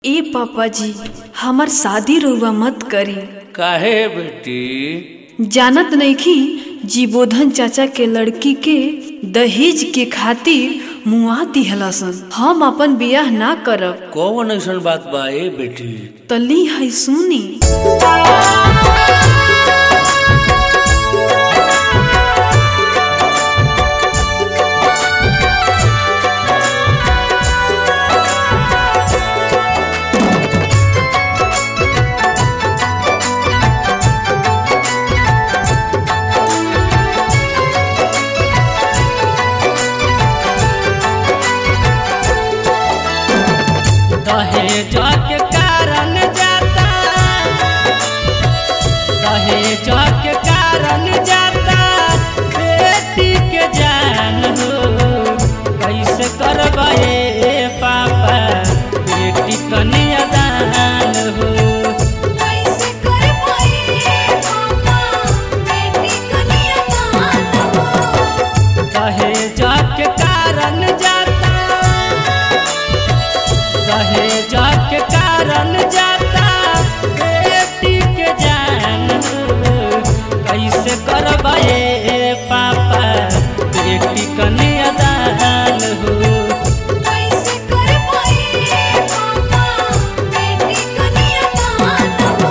ए पापा जी हमर शादी रउआ मत करी काहे बेटी जानत नइखी जीबोधन चाचा के लड़की के दहेज के खातिर मुआ दिहलसन हम अपन बियाह ना करब कौन ऐसन बात बा ए बेटी तली है सुनी दहेज के कारण जाता दहेज के कारण जाता बेटी के जान हो कैसे करबे पापा बेटी कन्या दान हो कैसे कर पाए पापा बेटी कन्यादान हो दहेज के कारण जाता दहेज के कारण जाता बेटी के जान हो कैसे करबे पापा बेटी कन्यादान हो कैसे कर पाए पापा बेटी कन्यादान हो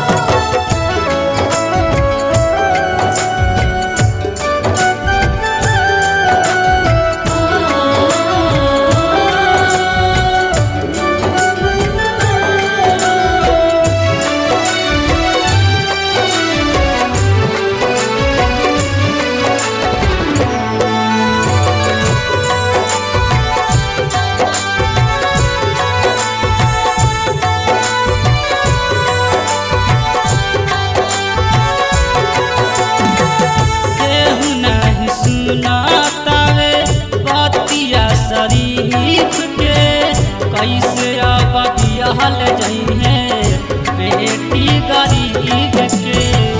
केहू नहीं सुनातावे बतिया शरीफ के कैसे अब बिहल जइहे बेटी गरीब के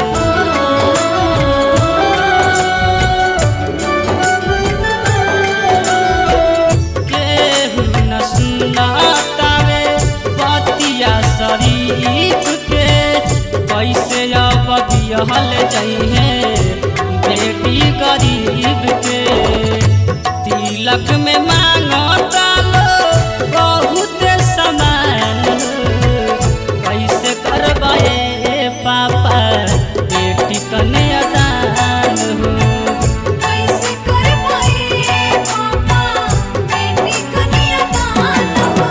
केहू न सुनातावे बतिया शरीफ के कैसे अब बिहल जइहे बेटी गरीब के तिलक में मांगता लो बहुत समान कैसे करबे पापा बेटी कन्यादान हो कैसे कर पाए पापा बेटी कन्यादान हो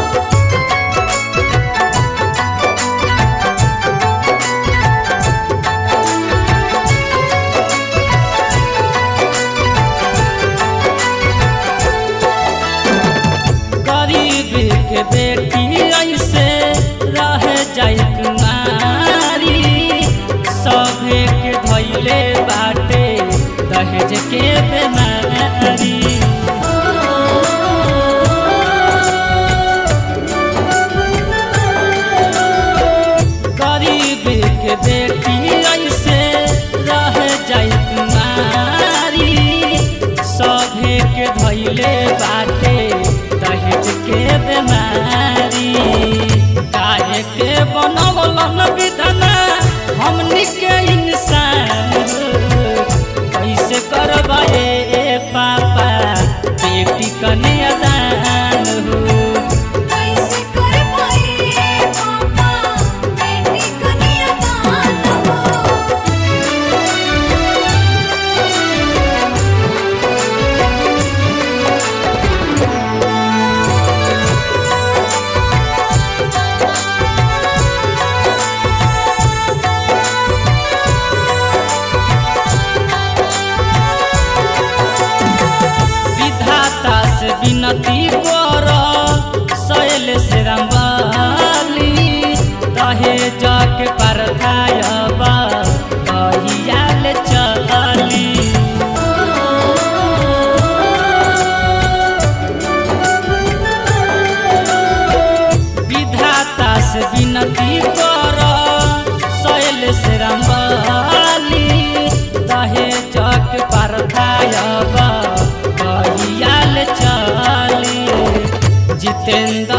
गरीब के बेटी ऐसे रह जाई कुमारी सभे के धैले बाटे दहेज के बेमारी गरीब के बेटी ऐसे रह जाई कुमारी सभे के धैले बाटे दहेज के बेमारी काहे के बनवलन विधना हमनी के इंसान हो कैसे करबे पापा बेटी कन्यादान हो कैसे कर पाए पापा बेटी कन्यादान हो विधाता से विनती कर शैल से रंबाली रहे जाके परथायबा कहियाल चली विधाता से विनती कर शैल से रंबाली रहे जग परथायबा कहियाल चली जितेंद्र